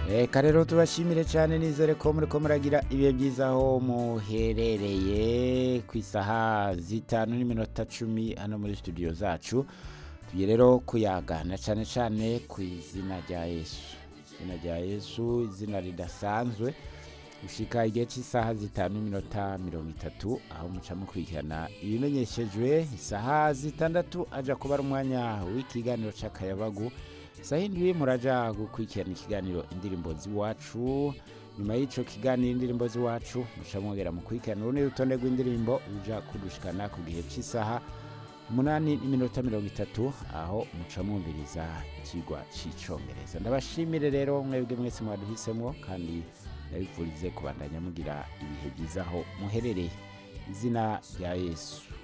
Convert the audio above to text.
reka rero tubashimire cyane nizere ko muri ko muragira ibihe byiza aho muherereye ku isaha zitanu n'iminota cumi hano muri studio zacu tugiye rero kuyagana cyane cyane ku izina rya yesu izina rya yesu izina ridasanzwe gushika igihe cy'isaha zitanu n'iminota mirongo itatu aho muca mukurikirana ibimenyeshejwe isaha zitandatu aja kuba ari umwanya w'ikiganiro c'akayabagu saha indwi muraja gukurikirana ikiganiro indirimbo z'iwacu nyuma y'ico kiganiro indirimbo z'iwacu muca mwongera mukurikirana urundi rutonde rw'indirimbo ruja kudushikana ku gihe cy'isaha umunani n'iminota mirongo itatu aho muca mwumviriza ikigwa c'icongereza ndabashimire rero mwebwe mwese mwaduhisemo kandi ndabifurize kubandanya mugira ibihe byiza aho muherereye izina rya yesu